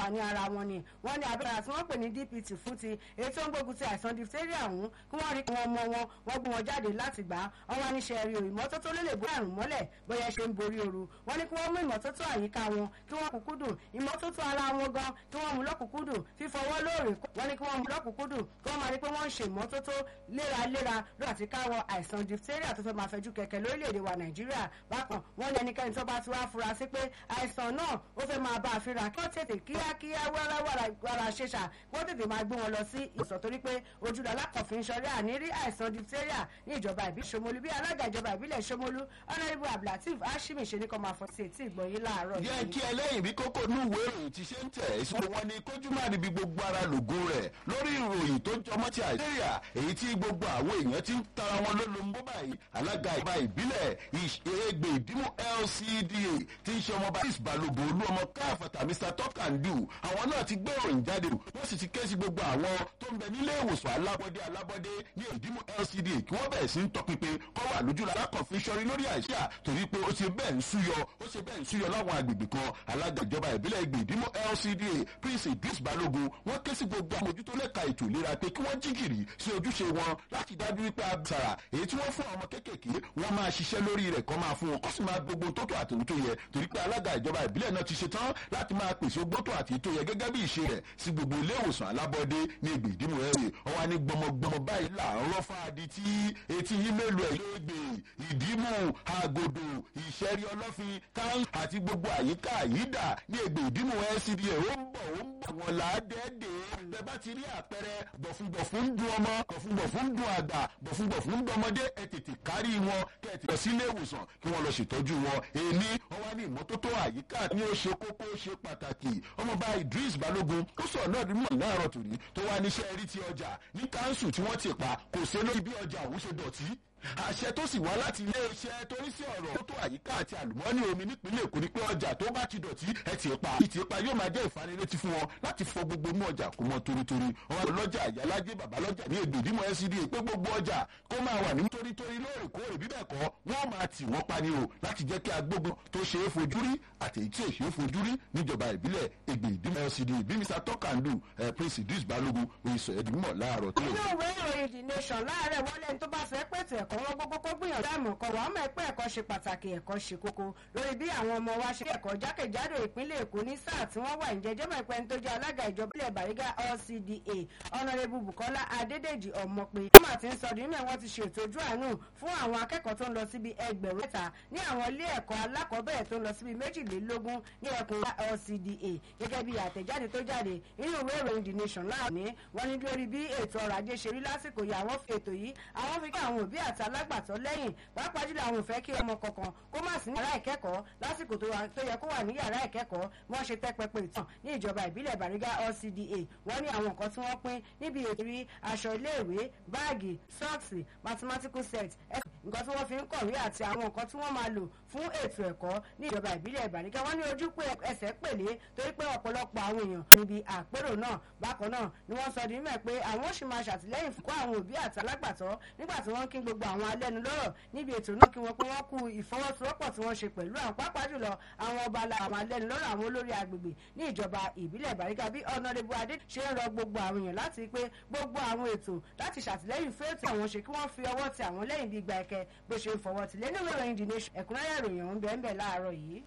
ní ara wọn ni wọ́n ní abẹ́rẹ́ tí wọ́n pè ní dpt fún ti èyí tó ń gbógun ti àìsàn diphtheria ọ̀hún kí wọ́n rí kí wọ́n mọ wọn wọ́n gbé wọn jáde láti gbà á wọ́n wá níṣẹ́ rí o ìmọ́tótó ló lè borí àrùn mọ́lẹ̀ bóyá ṣe ń borí ooru wọ́n ní kí wọ́n mú ìmọ́tótó àyíká wọn kí wọ́n kúkúdùn ìmọ́tótó ara wọn gan kí wọ́n mú lọ́kùnkúndùn fífọwọ́ lóòrè wọ́n ní kí wọ́n mú lọ́kùnkúndùn kí wọ́n máa rí pé wọ́n ń ṣe ìmọ́tótó léraléra lórí àti káwọ àìsàn diphtheria tó fẹ́ máa fẹjú kẹ̀kẹ́ lórílẹ̀‐èdè wa nàìjíríà bákan wọ́n ní ẹnikẹ́ni tó bá ti wá fura sí pé àìsàn náà ó fẹ́ máa bá a fínra kí wọ́n tètè kíákíá wàràwàrà ṣèṣà kí wọ́n tètè máa gbé wọn lọ sí ìsọ̀ torí pé ojúlọ alákọ̀ọ́fin ṣọlẹ́ àní rí àìsàn diphtheria ní ìjọba ìbílẹ̀ ṣomolú bí alága ìjọba ìbílẹ̀ ṣomolú honourable abdulateef hashimi ṣe ní kọ́ máa fọ́ sí etí ìgbọ̀nyín láàárọ̀ yẹ kí ẹlẹ́yìn bí kókó ní ìwé ìròyìn ti ṣe ń tẹ̀ ìṣòro wọn ni kójú máa níbi gbogbo ara lògùn rẹ̀ lórí ìròyìn tó jọmọ́ ti àìsíríà èyí tí gbogbo àwọn èèyàn ti ń tara wọn lólobó báyìí alága ìjọba ìbílẹ̀ ìṣègbè ìdímú lcda ti ń ṣe ọmọọba chris balogun olú ọmọ káfàtà mr tọkàndù àwọn náà ti gbé ìròyìn jáde wọ́n sì ti ké sí gbogbo àwọn tó ń bẹ nílé ìwòsàn alábọ́dé alábọ́dé ní ìdímú lcda kí wọ́n bẹ̀rẹ̀ sí ń tọpinpin kọ́ wà lójú alákọ̀ọ́fin sọrí lórí àìsíà torí pé ó ti bẹ́ẹ̀ ń súyọ ó ṣe bẹ́ẹ̀ ń súyọ láwọn agbègbè kan alága ìjọba ìbílẹ̀ ìgbè ìdímú lcda prince idris balogun wọ́n ké sí gbogbo àmójútó lẹ́ka ètò ìlera pé kí wọ́n jígìrì sí ojúṣe wọn láti dájú wípé àbùsàrà èyí tí wọ́n fún àwọn kéékèèké wọ́n máa ṣiṣẹ́ lórí rẹ̀ kọ́ máa fún wọn kó sì máa gbogbo tó tó àti tó yẹ torí pé alága ìjọba ìbílẹ̀ náà ti ṣe tán láti máa pèsè ogbó tó àti tó yẹ gẹ́gẹ́ bí ìṣe rẹ̀ sí gbogbo ilé ìwòsàn alábọ́dé ní ìgbè ìdímú ẹ̀rẹ̀ ọwọ́ ní gbọmọgbọmọ báyìí là ń rọ́ fáadì tí etí yín mélòó ẹ̀ yóò gbé ìdímú àgòdò ìṣẹ́rí ọlọ́fin káńsù àti gbogbo àyíká àyídà ní ìgbè ìdímú lcda ó ń bọ̀ ó ń bọ̀ wọn làádẹ́ẹ̀dẹ́ bẹ́ẹ̀ bá ti rí àpẹẹrẹ bọ̀fúnbọ̀fún ń dun ọmọ bọ̀fúnbọ̀fún ń dun àgbà bọ̀fúnbọ̀fún ń dun ọmọdé ẹ tètè kárí wọn kẹ́ ẹ ti lọ sílé ìwòsàn kí wọ́n lọ ṣètọ́jú wọn èmi wọ́n wá ní ìmọ́tótó àyíká ní ó ṣe kókó ó ṣe pàtàkì ọmọọba idris balógun ó sọ̀rọ̀ náà nínú ìlànà tòní tó wá níṣẹ́ rí ti ọjà ní káńsù tí wọ́n ti pa kò sí lórí bí ọjà òun ṣe dọ̀tí àṣẹ tó sì wá láti iléeṣẹ́ tó ní sí ọ̀rọ̀ tó àyíká àti àlùmọ́ọ́nì omi nípínlẹ̀ èkó ni pé ọjà tó bá ti dọ̀tí ẹ ti pa ìtì pa yóò máa jẹ́ ìfanilétí fún wọn láti fọ gbogbo inú ọjà kó mọ torítorí wọn lọ́jà àyálájé bàbálọ́jà ní èdè ìdímọ̀ ncda pé gbogbo ọjà kó máa wà ní torítorí lóòrèkóòrè bíbẹ̀ kọ́ wọ́n máa tì wọ́n pa ni o láti jẹ́ kí agbógun tó ṣe é fojú rí àti èyí tí ò ṣe é fojú rí níjọba ìbílẹ̀ ègbè ìdímọ̀ ncda bí mr tọ́kàndù prince idris balogun oyinṣọ ẹ̀dínmọ̀ láàárọ̀ tó. inú ìwé ìròyìn the nation láàárẹ̀ wọlé ní tó bá fẹ́ pètè ẹ̀kọ́ wọn gbogbo kó gbìyànjú láìmọ̀ kan wàá mọ̀ pé ẹ̀kọ́ ṣe pàtàkì ẹ̀kọ́ ṣe kókó lórí bí àwọn ọmọ wa ṣe ẹ̀kọ́ jákèjádò ìpínlẹ̀ èkó ní sáà tí wọ́n wà ìjẹ́jẹ́ mọ̀ pé ní tó jẹ́ alága ìjọba ilẹ̀ bàrígà lcda ọ̀nàrẹ́bù bukola adédèjì ọmọpé ọmọ àti nsọdún nínú wọn ti ṣètò ojú àánú fún àwọn akẹ́kọ̀ọ́ tó ń lọ síbi ẹgbẹ̀rún mẹ́ta ní àwọn ilé ẹ̀kọ́ alákọ̀ọ́bẹ̀rẹ̀ tó ń lọ síbi méjìlélógún ní ẹkùn lcda gẹ́gẹ́ bí àtẹ̀jáde tó jáde nínú ìwé ìròyìn the nation láàánú wọn ní lórí bí ètò ọrọ̀ ajé ṣe rí lásìkò yìí àwọn ètò yìí àwọn fi kí àwọn òbí àti alágbàtọ́ lẹ́yìn pàápàá jùlọ àwọn òfẹ́ kí ọmọ kankan kó má sí ní yàrá ìkẹ́kọ̀ọ́ lásìkò tó yẹ kó wà ní yàrá ìkẹ́kọ̀ọ́ wọ́n ṣe tẹ́ pẹpẹ ìtàn ní ìjọba ìbílẹ̀ bàrígà lcda wọ́n ní àwọn nǹkan tí wọ́n pín níbi ètò rí aṣọ iléèwé báàgì sọ́ọ̀sì mathematical set nǹkan tí wọ́n fi ń kọ̀wé àti àwọn nǹkan tí wọ́n máa lò fún ètò ẹ̀kọ́ ní ìjọba ìbílẹ̀ bàrígà wọ́n ní ojú pé ẹsẹ̀ pèlé torí pé ọ̀pọ̀lọpọ̀ àwọn èèyàn níbi àpérò náà bákan náà ni wọ́n sọ di mímọ̀ pé àwọn ó sì máa ṣàtìlẹ́yìn fún àwọn òbí àti alágbàtọ́ nígbà tí wọ́n kí gbogbo àwọn alẹ́nu lọ́rọ̀ níbi ètò náà kí wọ́n pé wọ́n kú ìfọwọ́sowọ́pọ̀ tí wọ́n ṣe pẹ̀lú àwọn pàápàá jùlọ àwọn ọba àwọn alẹ́nu lọ́rọ̀ àwọn olórí agbègbè ní ìjọba ìbílẹ̀ bàrígà bí ọ̀nàdébù adé ṣe ń rọ gbogbo àwọn èèyàn láti pé gbogbo àwọn ètò láti ṣàtìlẹ́yìn fún ètò àwọn ṣe kí wọ́n fi ọwọ́ ti àwọn lẹ́yìn bí gba ẹ̀kẹ́ bó ṣe ń fọwọ́ ti lẹ́nu ìròyìn the nation ẹ̀kúnrẹ́rẹ́ ìròyìn ọ̀hún bẹ́ẹ̀ bẹ́ẹ̀ láàárọ̀ yìí.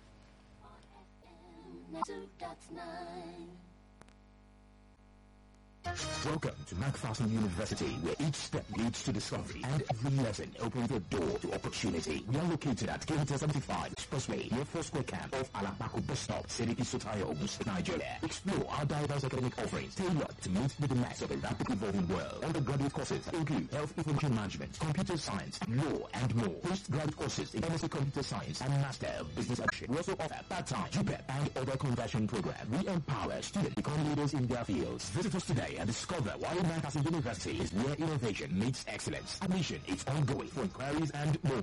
Welcome to MacPherson University, where each step leads to discovery and every lesson opens the door to opportunity. We are located at Kilometer 75 Expressway, near First Square Camp of Alabaku Bus Stop, Seriki Sotayo, Ogun Nigeria. Explore our diverse academic offerings tailored to meet the demands of a rapidly evolving world. Undergraduate courses include Health Information Management, Computer Science, Law, and more. Postgraduate courses in MSc Computer Science and Master of Business Action. We also offer part-time, JUPEP, and other conversion programs. We empower students to become leaders in their fields. Visit us today and discover why Lancaster University is where innovation meets excellence. Admission is ongoing. For inquiries and more,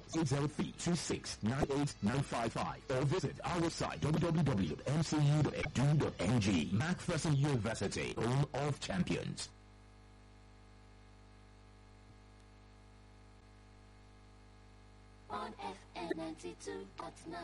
803-2698-955 or visit our website www.mcu.edu.ng. Macpherson University, home of champions. on FM 92.9.